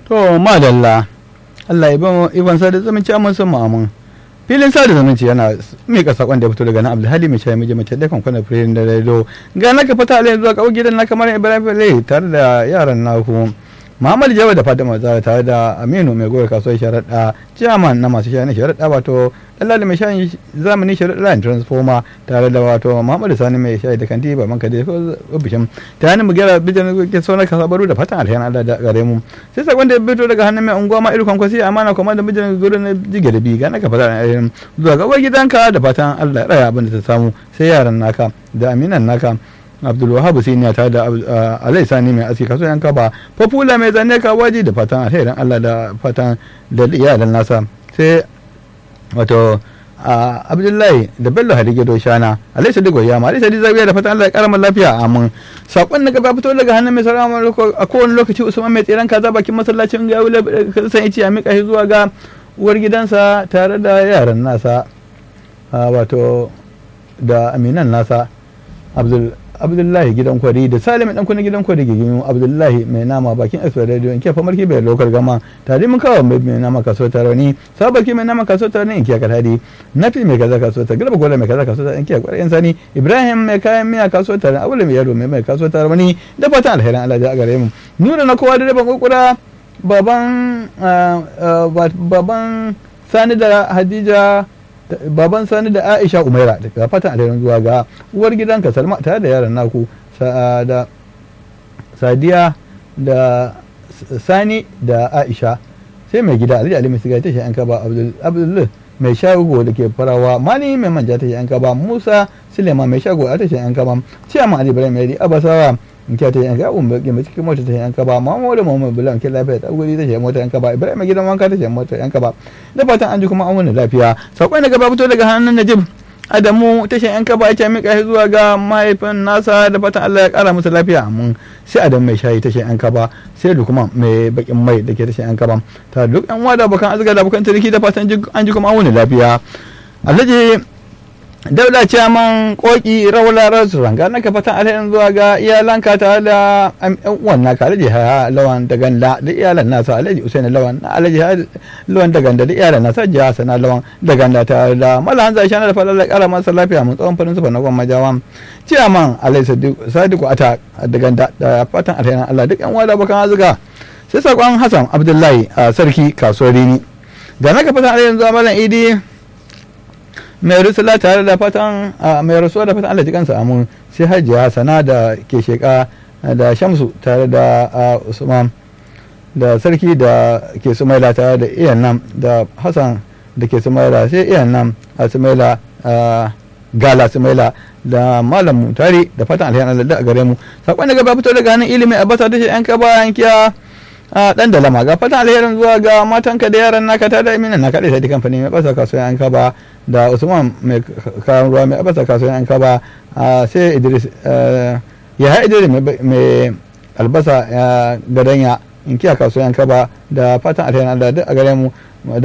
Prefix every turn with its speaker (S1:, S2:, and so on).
S1: to madalla Allah ya ban iban sa da zumunci amma sun ma'amun filin sada zumunci yana mika sakon da ya fito daga nan abdulhali mai shayi mace da kan kwana firin da rado ga naka fata alayin zuwa kawo gidan na kamar ibrahim fele tare da yaran naku muhammad jawa da fatima zara tare da aminu mai goyi kasuwar sharaɗa chairman na masu shayi na sharaɗa wato dalali mai shayi zamani sharaɗa line transformer tare da wato muhammad sani mai shayi da kanti baban ka da ofishin ta hannun mugera bijan ke saunar kasabaru da fatan alheri allah da gare mu sai sakon da ya fito daga hannun mai unguwa ma irkon kwasi amana kuma da bijan gurin na jige da bi ga naka fata alheri zuwa ga gidanka da fatan allah ya raya abin da ta samu sai yaran naka da aminan naka abdulwahab siniya ta da alai sani mai aski kaso yanka ba fafula mai zane ka waji da fatan alherin allah da fatan da iyalan nasa sai wato abdullahi da bello hadige shana alai sadi goya ma alai sadi zabiya da fatan allah ya kara lafiya amin sakon na gaba fito daga hannun mai sarama a kowane lokaci usman mai tseren kaza bakin masallacin ga wula san ici a mika shi zuwa ga uwar gidansa tare da yaran nasa wato da aminan nasa abdul abdullahi gidan kwari da salim dan kuna gidan kwari gigin abdullahi mai nama bakin express radio in kefa marki bai lokar gama tare mun kawo mai nama kaso tarani sabaki mai nama kaso tarani in kiya kadadi nafi mai kaza kaso ta garba gola mai kaza kaso ta in kiya kwarin sani ibrahim mai kayan miya kaso tarani abule mai yaro mai mai kaso tarani da fatan alherin Allah ya gare mu nuna na kowa da ban kokura baban baban sani da hadija baban sani da aisha umaira daga fatan alherin zuwa ga uwar gidanka salma tare da yaran naku da sadiya da sani da aisha sai mai gida alhaji ali mai siga ta yan kaba abdul mai shago da ke farawa mani mai manja ta yan kaba musa silema mai shago a ta yan kaba ciyama ali ibrahim yadi abasawa in kya ta yanka un baki mai cikin mota ta yanka ba mamu da mamu bulan ke lafiya ta guri ta ce mota yanka ba ibrahim gidan wanka ta ce mota yanka ba da fatan an ji kuma an wani lafiya sakon daga ba fito daga hannun najib adamu tashin yanka ba ake mika zuwa ga mahaifin nasa da fatan allah ya kara musu lafiya mun sai adam mai shayi tashin yanka ba sai da kuma mai bakin mai da ke tashin yanka ba ta duk yan wada bakan azga da bakan tariki da fatan an ji kuma an wani lafiya alhaji dauda ciyaman koki rawla restaurant ga naka fatan alherin zuwa ga iyalanka tare da yan uwan naka alhaji haya lawan da ganda da iyalan nasa alhaji usaini lawan alhaji haya lawan da ganda da iyalan nasa jiya sana lawan da ganda tare da malahan zai shana da falala kara masa lafiya mun tsawon farin sufa na gwan majawan ciyaman alhaji sadiku ata da ganda da fatan alherin allah duk yan uwa da bakan azuga sai sakon hassan abdullahi a sarki kasuwar rini ga naka fatan alherin zuwa malam idi mai rusula tare da fatan mai rasuwa da fatan Allah ji kansa amun sai hajiya sana da ke sheka da shamsu tare da usman da sarki da ke sumaila tare da iyan nan da hassan da ke sumaila sai iyan nan a sumaila gala sumaila da malam tare da fatan alhiyar Allah da gare mu sakon daga ba fito daga hannun ilimi a basa da shi yan kaba yankiya a dan da lama ga fatan alherin zuwa ga matanka da yaran naka ta da iminan naka da sai kamfani mai basa kasuwa yan kaba da usman mai kayan ruwa mai basa kasuwa yan kaba sai idris ya ha idris mai albasa gadanya in kiya kasuwa yan kaba da fatan alherin Allah duk a gare mu